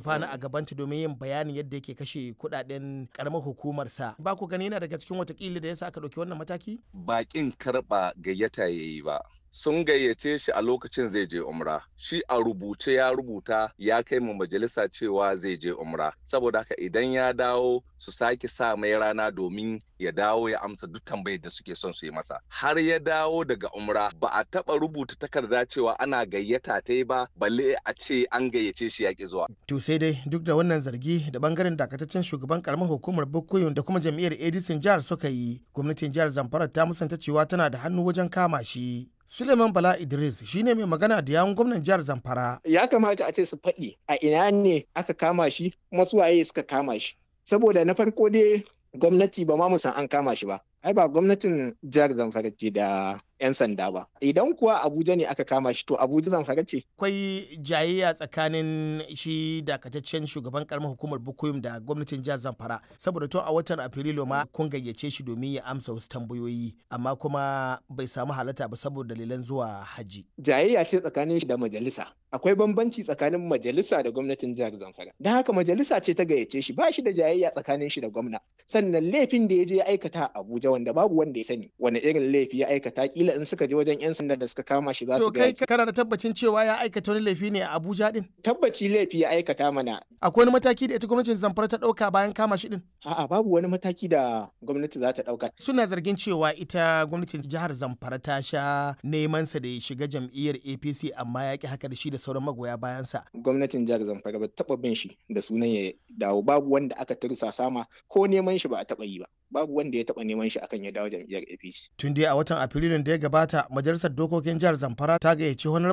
gurfana a gabanta domin yin bayanin yadda yake kashe kuɗaɗen karamar hukumarsa ba ku gani yana daga cikin watakila da yasa aka ɗauki wannan mataki bakin karɓa gayyata ya yi ba sun gayyace shi a lokacin zai je umra shi a rubuce ya rubuta ya kai mu majalisa cewa zai je umra saboda haka idan ya dawo su sake sa mai rana domin ya dawo ya amsa duk tambayar da suke son su yi masa har ya dawo daga umra ba a taba rubuta takarda cewa ana gayyata ta ba balle a ce an gayyace shi yaƙi zuwa to sai dai duk da wannan zargi da bangaren dakataccen shugaban karamar hukumar Bukuyun da kuma jam'iyyar Edison jihar suka yi gwamnatin jihar Zamfara ta musanta cewa tana da hannu wajen kama shi Suleiman Bala Idris shine mai magana da yawun gwamnan jihar Zamfara. Ya kamata a ce su faɗi a ina ne aka kama shi kuma su waye suka kama shi. Saboda na farko dai gwamnati ba ma mu san an kama shi ba. Ai ba gwamnatin jihar Zamfara ce da 'yan sanda ba. Idan kuwa Abuja ne aka kama shi to Abuja Zamfara ce. Akwai jayayya tsakanin shi dakataccen shugaban karamar hukumar Bukuyum da gwamnatin jihar Zamfara saboda tun a watan Afrilu ma kun gayyace shi domin ya amsa wasu tambayoyi amma kuma bai samu halatta ba saboda dalilan zuwa haji. Jayayya ce tsakanin shi da majalisa. Akwai bambanci tsakanin majalisa da gwamnatin jihar Zamfara. Don haka majalisa ce ta gayyace shi ba shi da jayayya tsakanin shi da gwamna. Sannan laifin da ya je ya aikata a Abuja wanda babu wanda ya sani wani irin laifi ya aikata kila in suka je wajen 'yan sanda da suka kama shi za su ga kai kana da tabbacin cewa ya aikata wani laifi ne a Abuja din tabbaci laifi ya aikata mana akwai wani mataki da ita gwamnatin Zamfara ta dauka bayan kama shi din a'a babu wani mataki da gwamnati za ta dauka suna zargin cewa ita gwamnatin jihar Zamfara ta sha neman sa da ya shiga jam'iyyar APC amma ya ki haka da shi da sauran magoya bayan sa gwamnatin jihar Zamfara ba taba bin shi da sunan ya dawo babu wanda aka tursa sama ko neman shi ba a taba yi ba babu wanda ya taba neman shi akan ya dawo jam'iyyar APC tun dai a watan Afrilun da ya gabata majalisar dokokin jihar Zamfara ta gayyaci